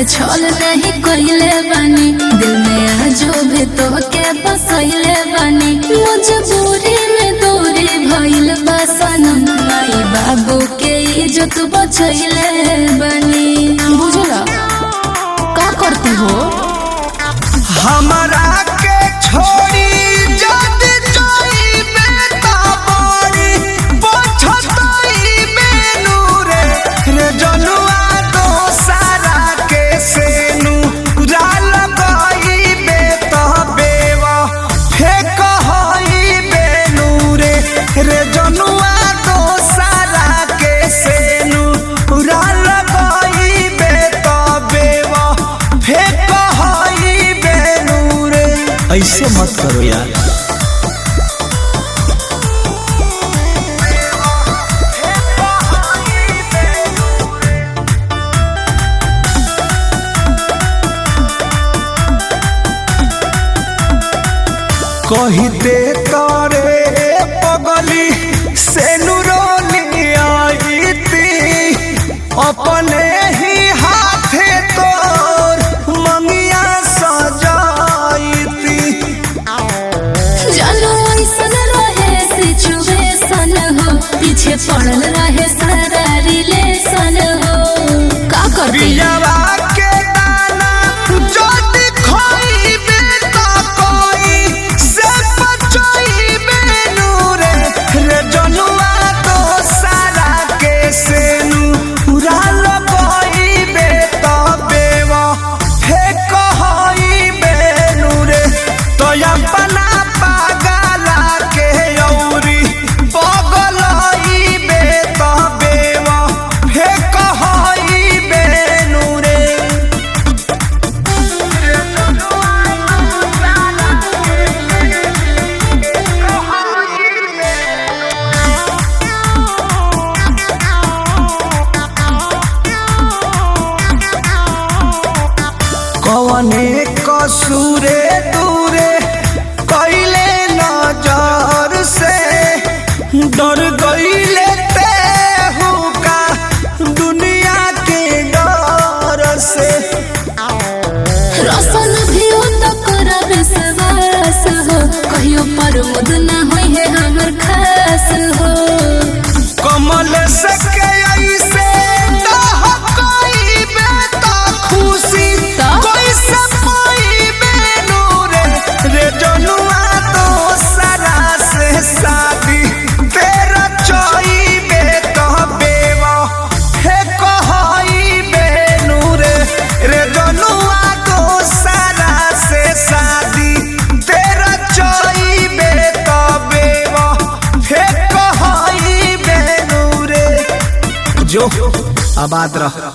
से छल नहीं कइले बानी दिल में आजो भी तो के बसइले बानी मजबूरी में दूरी भइल बा सनम माई बाबू के इज्जत बचइले बानी बुझला का करती हो हमरा के छोड़ी जद जाइबे त बड़ी पछताइबे नूरे रे जनुआ दोसरा के सेनु राल गइबे त बेवा फेक हइबे नूरे रे जनुआ दोसरा के सेनु राल गइबे त बेवा फेक हइबे नूरे ऐसे मत करो यार कहिते तारे पगली से नुरोनी आईती अपने ही हाथे तोर मंगिया सजाईती जानो ऐसन रहे सिचुएशन हो पीछे पड़ल रहे सारा रिलेशन हो का करती बियावा के दाना जदि खइबे त कोई से बचइबे नूरे रे जनुआ दोसरा के सेनु पूरा लगइबे त बेवा हे कहइबे नूरे तो अपना पागला के औरी बगलइबे त बेवा हे कहइबे नूरे कवने कसूरे दूरे कैले नजर से डर गईले ते हुका दुनिया के डर से रसन भी हो तो करब सवास हो कहियो पर मुद ना होई है हमर खास हो कमल से के ऐसे दहकइबे त खुशी त? कैसे पाइबे नूरे रे जनुआ तो सरा से शादी तेरा चइबे त बेवा हे कहइबे नूरे रे जनुआ तो सरा से शादी तेरा चइबे त बेवा हे कहइबे नूरे जो आबाद रह